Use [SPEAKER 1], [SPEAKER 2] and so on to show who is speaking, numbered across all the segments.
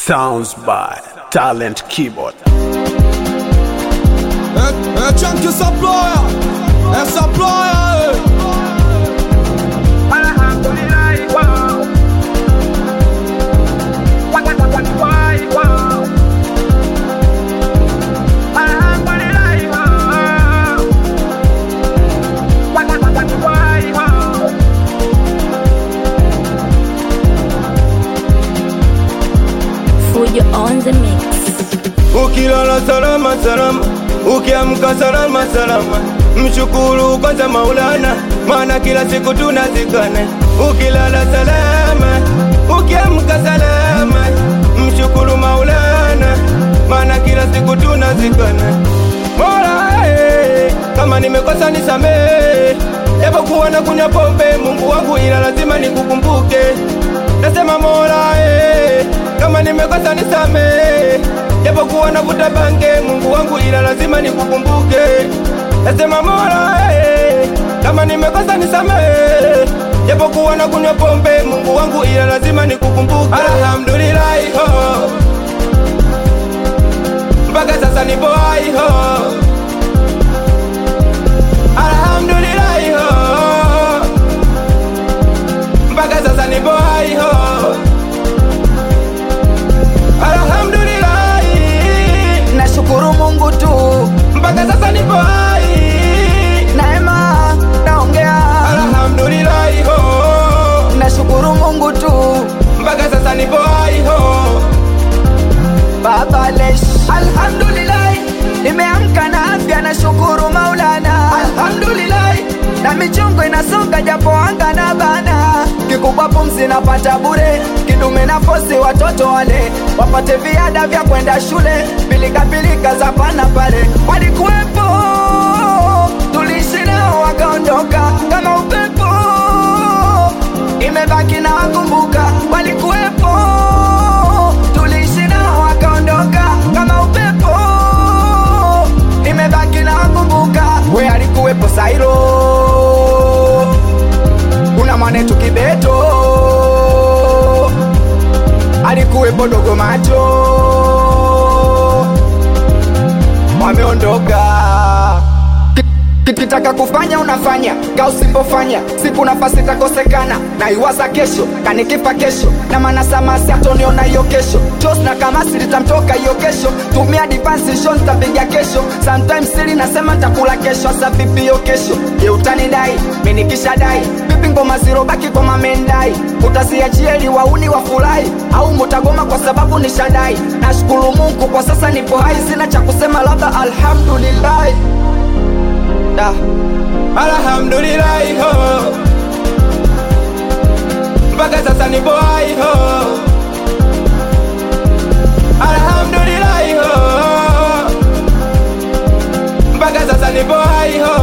[SPEAKER 1] Sounds by Talent Keyboard.
[SPEAKER 2] É, é tchan que essa ploia, essa ploia,
[SPEAKER 3] Fujo on the mix.
[SPEAKER 4] Ukilala salama salama, ukiamka salama salama, mshukuru kwanza Maulana, maana kila siku tunazikana. Ukilala salama, ukiamka salama, mshukuru Maulana, maana kila siku tunazikana. Mola eh, kama nimekosa nisamehe, japokuwa na kunywa pombe, Mungu wangu, ila lazima nikukumbuke. Nasema Mola eh, kama nimekosa nisamehe, japokuwa navuta bange, Mungu wangu, ila lazima nikukumbuke. Nasema Mola eh, kama nimekosa nisamehe, japokuwa na kunywa pombe, Mungu wangu, ila lazima nikukumbuke. Alhamdulillah oh, mpaka sasa nipo hai ho. Alhamdulillah ho, mpaka sasa nipo hai ho. Alhamdulillah,
[SPEAKER 5] nashukuru Mungu tu,
[SPEAKER 4] mpaka sasa nipo hai.
[SPEAKER 5] neema naongea,
[SPEAKER 4] Alhamdulillah ho,
[SPEAKER 5] nashukuru Mungu tu,
[SPEAKER 4] mpaka sasa nipo hai ho.
[SPEAKER 5] baba lesh, alhamdulillah, nimeamka na afya, nashukuru Maulana, alhamdulillah, na michongo inasonga japo anga na bana, kikubwa pumzi napata bure, kidume na fosi watoto wale wapate viada vya kwenda shule, pilika pilika za pana pale walikuwepo, tuliishi nao wakaondoka kama upepo, imebaki na wakumbuka walikuwepo, tuliishi nao wakaondoka kama upepo, imebaki na wakumbuka. We alikuwepo Sairo, kuna mwanetu Kibeto, alikuwepo Dogo Macho, wameondoka kitaka kufanya unafanya ka usipofanya siku nafasi itakosekana na iwaza kesho kanikifa kesho na manasamasi atoniona hiyo kesho chos na kamasi litamtoka hiyo kesho tumia divansi sho nitapiga kesho sometimes sili nasema takula kesho asa vipi hiyo kesho je utanidai minikisha dai vipi ngoma zirobaki kwa mamendai utasiachieli wauni wafurahi au mutagoma kwa sababu nishadai nashukuru mungu kwa sasa nipo hai sina cha kusema labda alhamdulillahi da
[SPEAKER 4] Alhamdulillah ho, mpaka sasa nipo hai ho. Alhamdulillah ho, mpaka sasa nipo hai ho.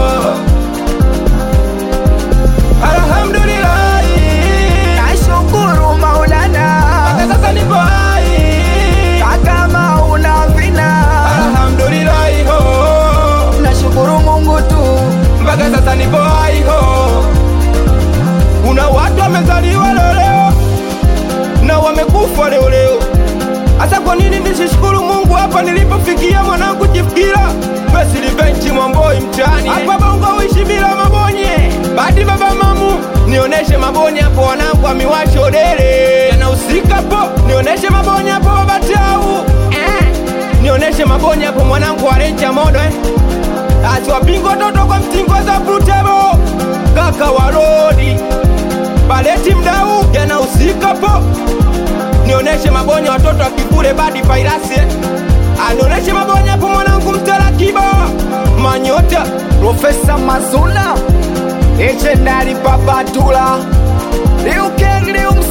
[SPEAKER 4] Alhamdulillah,
[SPEAKER 5] nashukuru maulana
[SPEAKER 4] mpaka sasa nipo hai.
[SPEAKER 5] kama una vina
[SPEAKER 4] Alhamdulillah ho,
[SPEAKER 5] nashukuru mungu tu
[SPEAKER 4] mpaka sasa nipo hai ho. Kuna watu wamezaliwa leo leo na wamekufa leo leo. Hasa kwa nini nisishukuru Mungu hapa nilipofikia mwanangu Jifikira Besilivenchi Mwamboi mtaani hapa Bongo uishi bila mabonye badi baba mamu nioneshe mabonye hapo wanangu amiwasho dele yanahusika po nioneshe mabonye hapo babatau eh. nioneshe mabonye hapo mwanangu warenja modo eh. asiwapingo toto kwa mtingo za brutebo kaka warodi baleti mdau yanahusika po nioneshe mabonye watoto wa kikule badi fairasi anioneshe mabonye hapo mwanangu mtarakiba manyota
[SPEAKER 5] profesa mazuna echendali papatula liukeli lium